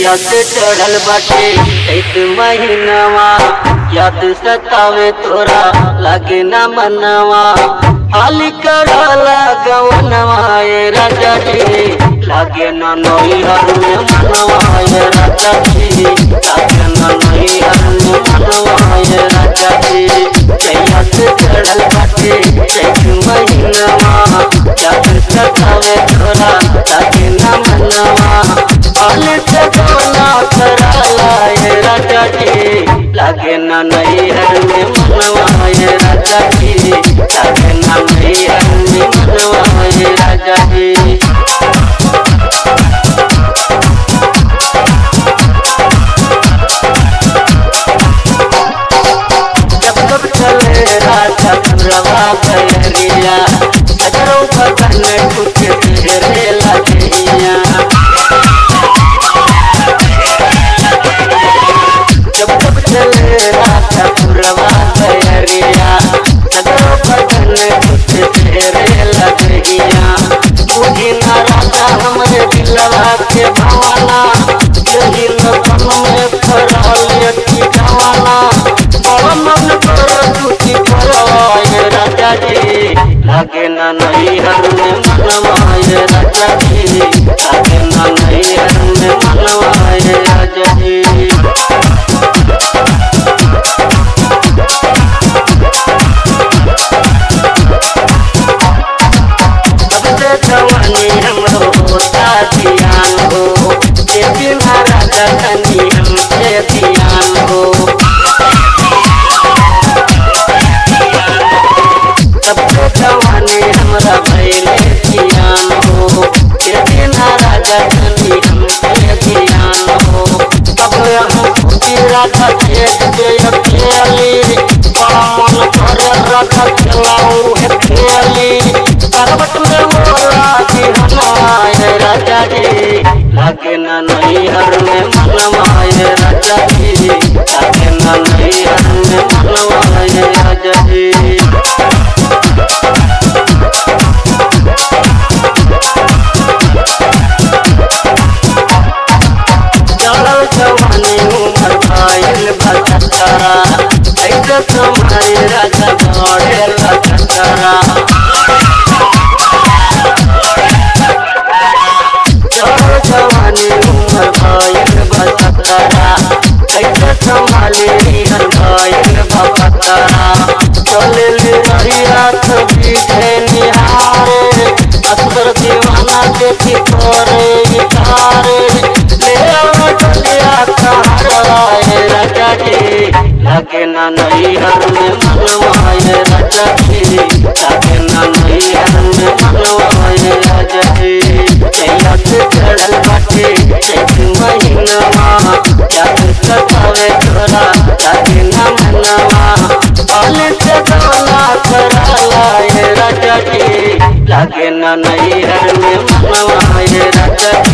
जैया से चढ़ल बाटे एक महीनावा याद सतावे तोरा लागे ना मनवा हाली करला गवनवा ए राजा जी लागे ना नई हर में मनवा ए राजा जी लागे ना नई हर में मनवा ए राजा जी जैया से चढ़ल बाटे एक महीनावा याद सतावे तोरा लागे ना मनवा हाली करला करला ए राजा जी लागे ना नई हर में मनवा ए राजा जी लागे ना नई हर में मनवा ए राजा जी जब कब चले राजा रवा बहरिया हजरों भगन कुछ तेरे लगिया जब जब चले राजा रवा बहरिया हजरों भगन कुछ तेरे लगिया मुझे ना राजा हमरे दिलवा के भावना यही लगन में फराल ठिकाना बड़ा मन कर टूटी पड़वाए राजा जी लागे ना नहीं हर में मनवाए राजा जी लागे ना नहीं हर में मनवाए राजा जी सबसे जवानी हमरो होता ध्यान हो ये महाराजा तनी हमसे ध्यान हो सबसे जवानी हमरा भैले ध्यान हो ये महाराजा तनी हमसे ध्यान हो अब हम तेरा था खेत के अकेली बड़ा मन करे रखा खिलाऊ है खेली करवट में मोरा की हमारे राजा जी लागे ना नहीं हर में मनवाए राजा जी लागे ना नहीं हर में मनवाए राजा जी चलो जवानी उमर भाईल भटकरा ऐसे तुम्हारे राजा बड़े भटकरा चलो जवानी उमर भाईल भटकरा ऐसे संभाले हर भाईल भटकरा चले ले रही रात बीते निहारे असर दीवाना देखी करे इतारे ले आओ चलिया कहाराए राजा जी लागे ना नहीं हर में मनवाए राजा जी लागे ना नहीं हर में मनवाए राजा जी जैया से चढ़ल बाटे एक महीनावा याद सतावे तोरा लागे ना मनवा पाले से गाना कराला ए राजा जी लागे ना नहीं हर में मनवा ए राजा जी